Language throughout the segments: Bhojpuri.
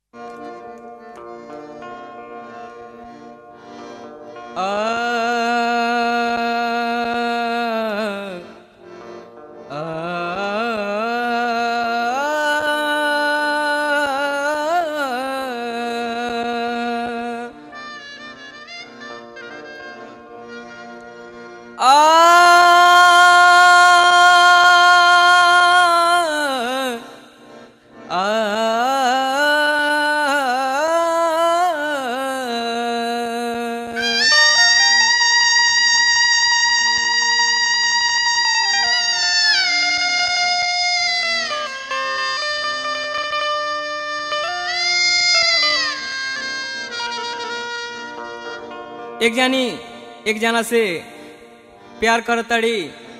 एक जानी एक जना से प्यार करतड़ी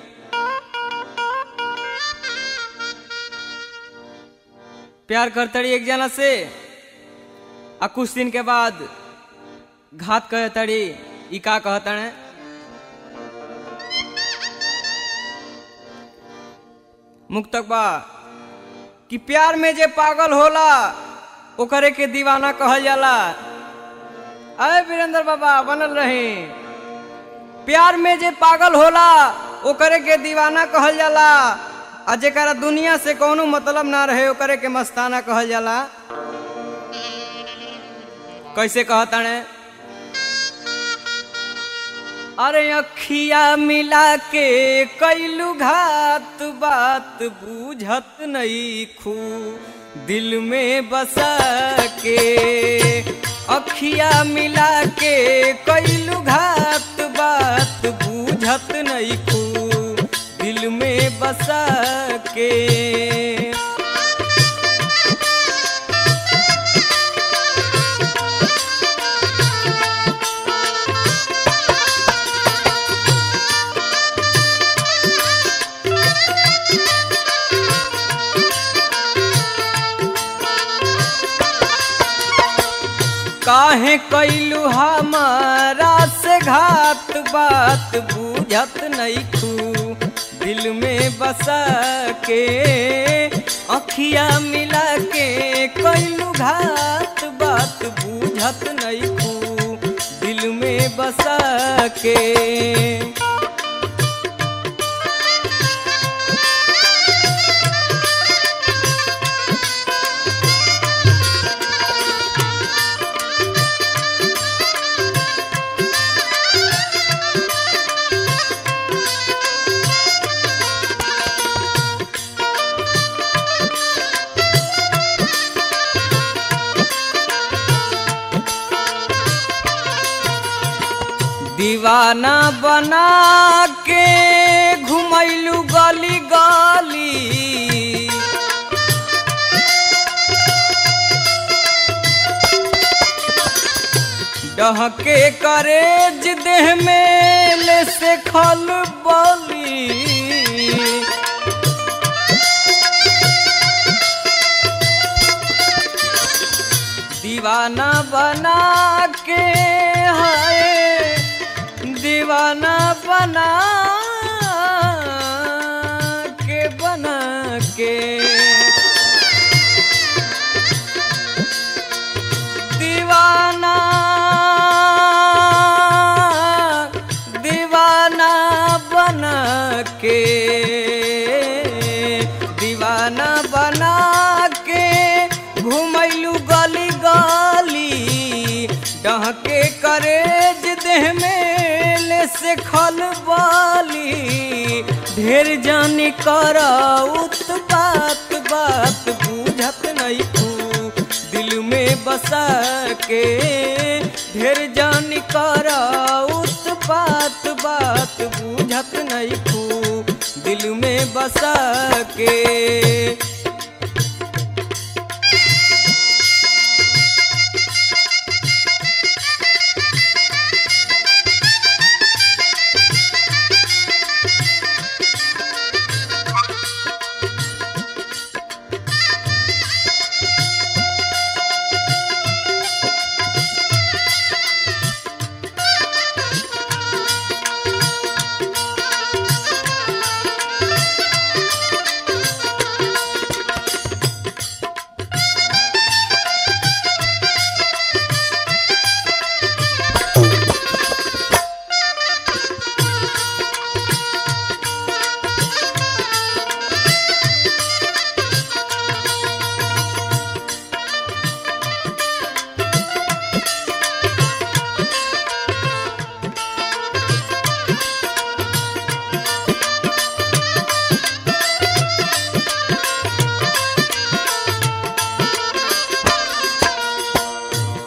प्यार करतड़ी एक जना से आ कुछ दिन के बाद घात कहतड़ी ई का कहतड़े मुक्तक बा कि प्यार में जे पागल होला ओकरे के दीवाना कहल जाला अरे वीरेंद्र बाबा बनल रहे प्यार में जे पागल होला ओकरे के दीवाना कहल जाला आ जेकरा दुनिया से कोनो मतलब ना रहे ओकरे के मस्ताना कहल जाला कैसे कहताने अरे अखिया मिला के कैलू घात बात बूझत नहीं खू दिल में बसा के अखिया मिला के कैलू घात बात बूझत नहीं खू दिल में बसा के काहे कैलू हमारा से घात बात बूझत नहीं खू दिल में बसा के अखिया मिला के कैलू घात बात बूझत नहीं खू दिल में बसा के दीवाना बना के घुमैलू गली गली डहके करेज देह में ले से खल बली दीवाना बना के हाय दीवाना बना के बना के दीवाना दीवाना बना के दीवाना बना के घुमैलू गली गली डहके करेज देह में ले से खल बाली ढेर जानी कर उत्पात बात बूझत नहीं तू दिल में बसा के ढेर जानी कर उत्पात बात बूझत नहीं तू दिल में बसा के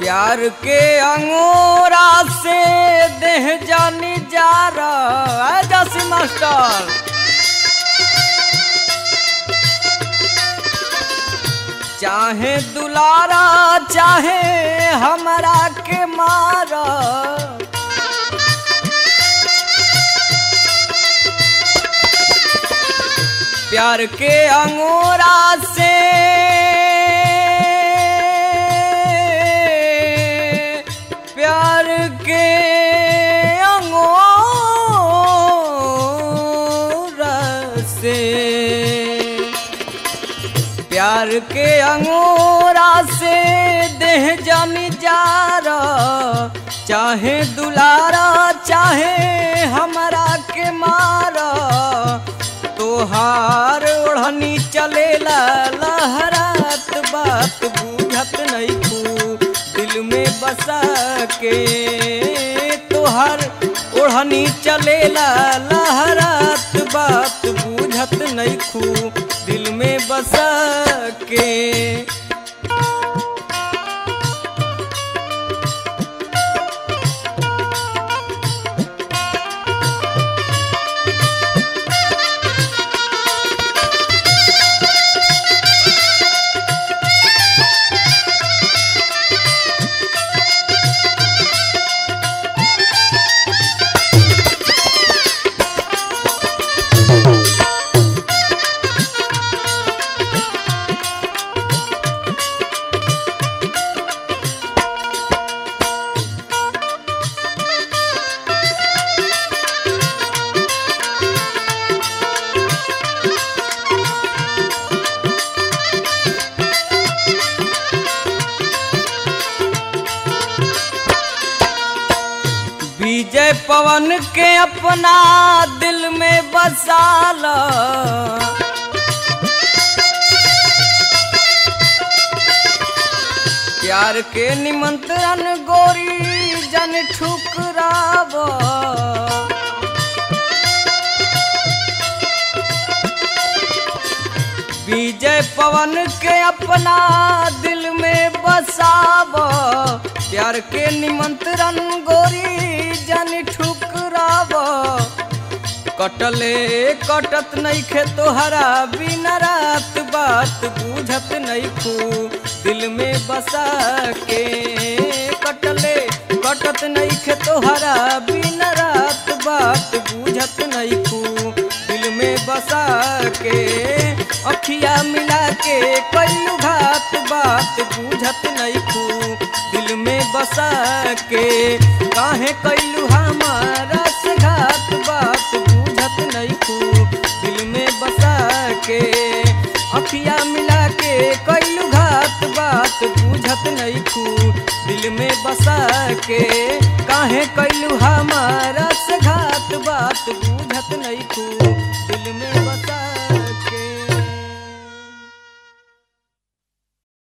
प्यार के अंगूरा से देह जानी जा रहा है जैसे मास्टर चाहे दुलारा चाहे हमरा के मारा प्यार के अंगूरा से प्यार के अंगूरा से प्यार के अंगूरा से देह जानी जा चाहे दुलारा चाहे हमरा के मारा तोहार ओढ़नी चलेला लहरात बात बुझत नहीं खू दिल में बसा के तोहार ओढ़नी चलेला लहरात बात बुझत नहीं खू दिल में बसा के विजय पवन के अपना दिल में बसाला प्यार के निमंत्रण गोरी जन ठुकराव विजय पवन के अपना दिल में बसाव प्यार के निमंत्रण गोरी जन ठुकराव कटले कटत नहीं खे तोहरा बिना रात बात बुझत नहीं खू दिल में बसा के कटले कटत नहीं खे तोहरा बिना रात बात बुझत नहीं खू दिल में बसा के अखिया मिला के कैलू घात बात बुझत नहीं खू दिल में बसा के काहे कैलू हमारा से घात बात बुझत नहीं खू दिल में बसा के अखिया मिला के कैलू घात बात बुझत नहीं खू दिल में बसा के काहे कैलू हमारा से घात बात बुझत नहीं खू